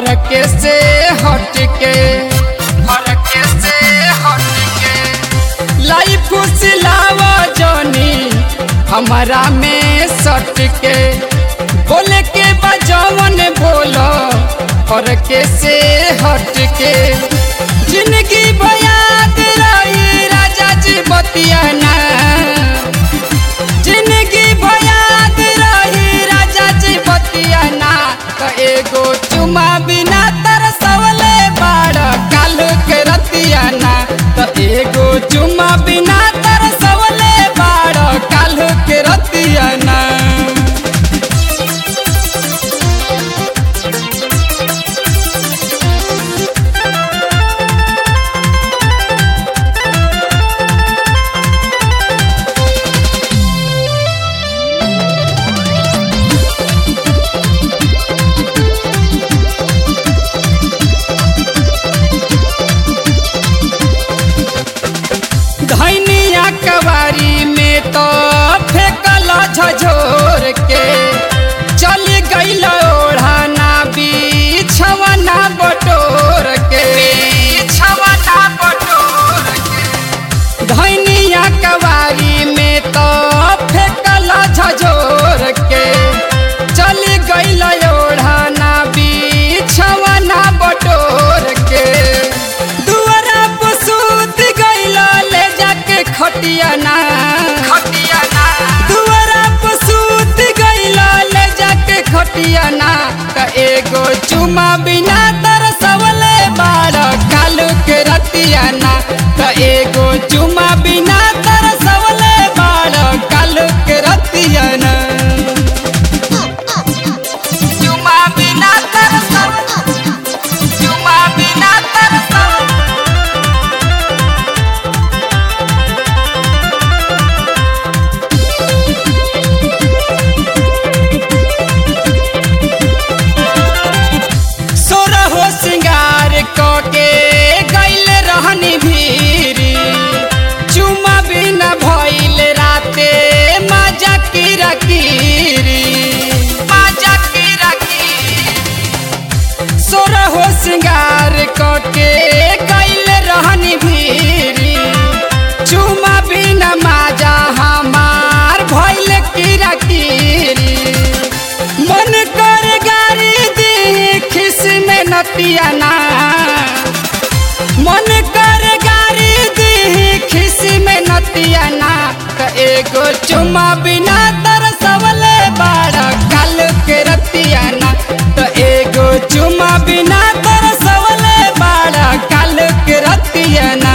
फरके से हट के फरके से हट के लाई फुसलावा जनी हमारा में सट के बोले के बजवन बोलो फरके से हट के जिंदगी बयाद रही राजा जी बतियाना जिंदगी भयाद रही राजा जी बतियाना तो एगो चुमा बिना तरसवले बाड़ काल के रतियाना तो एगो चुमा बिना तरसवले बाड़ काल के रतियाना धैनिया कवारी में तो फेंकल झझोर के चल गईल ओढ़ाना बिछवना बटोर के बिछवना बटोर के धैनिया कवारी में तो फेंकल झझोर के चल गईल ओढ़ाना बिछवना बटोर के दुआरा पर सूत गईल ले जाके खटियाना खटियाना दुआरा पर सूत गईल ले जाके खटियाना त एगो चुमा बिना तरसवले बाड़ कालू के रतियाना त एगो चुमा बिना तरसवले बाड़ कालू के रतियाना चुमा बिना तरसव चुमा बिना तरसव सोरहो सिंगार के गैल रहनी भीरी चुमा बिना भइल राते मजा किरा किरी मजा किरा किरी सोरहो सिंगार के गैल रहनी भीरी चुमा बिना मजा हमार भइल किरा किरी मन कर गारी दी खिस में नतियाना मन कर गारी दी खिस में नतियाना त एगो चुमा बिना तरसवले बाड़ा काल के रतियाना त एगो चुमा बिना तरसवले बाड़ा काल के रतियाना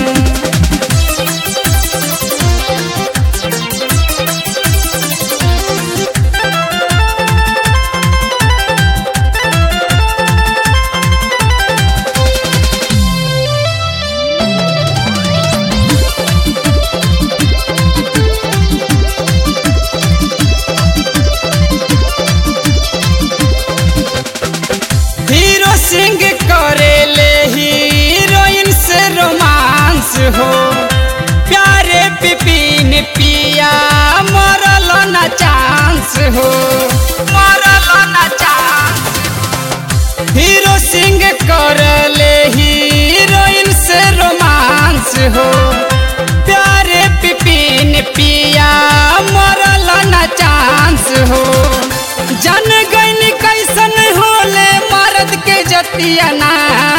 हीरो सिंह करेले हीरोइन से रोमांस हो प्यारे पिपिन पिया मरल ना चांस हो मरल ना चांस हीरो सिंह करले हीरोइन से रोमांस हो प्यारे पिपिन पिया मरल ना चांस हो जन गईन कैसन होले मर्द के जतियाना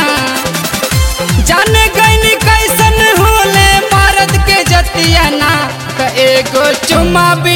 जन गईन कैसन होले मर्द के जतियाना त एगो चुमा भी